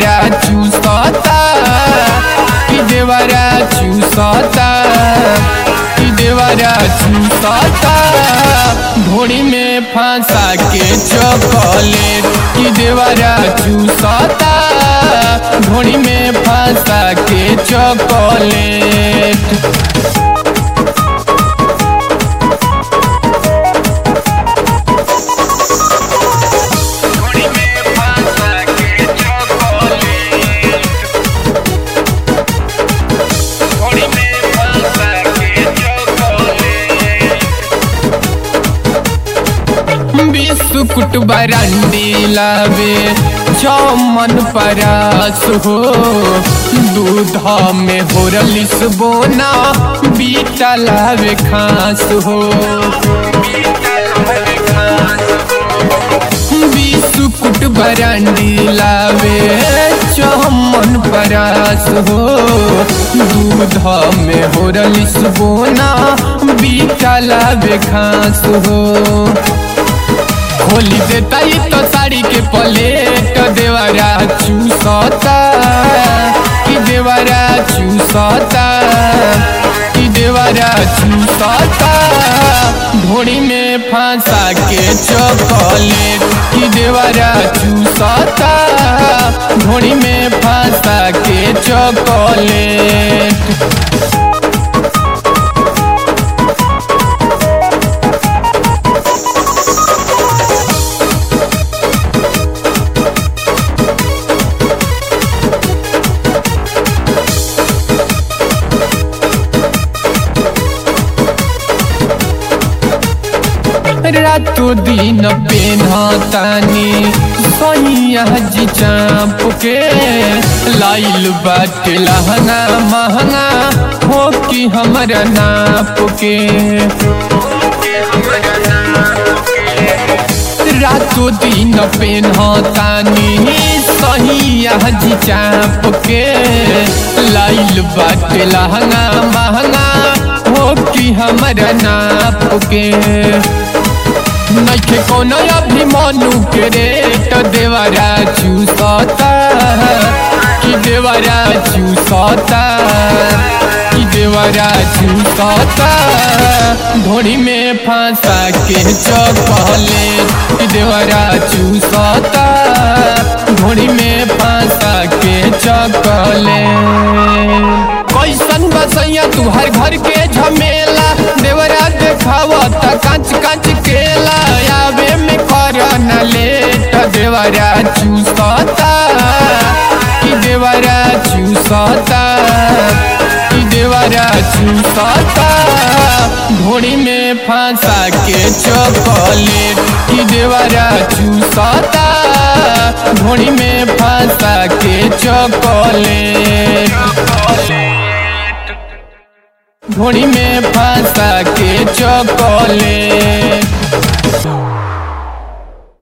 देवरा चूसता कि देवरा चूसता कि देवरा चूसता घोड़ी में फंसा के चॉकलेट कि देवरा चूसता घोड़ी में फंसा के चॉकलेट घोड़ी में फंसा के चॉकलेट घोड़ी में फंसा के चॉकलेट बिस्कुट बरंडी लावे चौमन परास हो दूध में हो रलिस बोना बीटा लावे खास हो बिस्कुट बरंडी लावे चौमन परास हो दूध में हो रलिस बोना बीटा लावे खास हो खोली देता ही तो साड़ी के पलेट देवरा चूसता कि देवरा चूसता कि देवरा चूसता ढोड़ी में फंसा के चॉकलेट कि देवरा चूसता ढोड़ी में फंसा के चॉकलेट रातो दिन पेन्हतानी सोनिया जी चाप के लाइल बाट लहंगा महंगा हो कि हमरा नाप के रातो दिन पेन्हतानी सहिया जी चाप के लाइल बाट लहंगा महंगा हो कि हमरा नाप के नइखे कोनो अभिमानु के रेट देवरा चूसता कि देवरा चूसता कि देवरा चूसता ढोड़ी में फंसा के चॉकलेट कि देवरा चूसता ढोड़ी में फंसा के चॉकलेट कैसन बसैया तू हर घर के झमेला देवरा देखावत कांच कांच केला आवे में कर न लेट देवरा चूसता कि देवरा चूसता कि देवरा चूसता घोड़ी में फंसा के चॉकलेट कि देवरा चूसता घोड़ी में फंसा के चॉकलेट घोड़ी में फंसा के चॉकलेट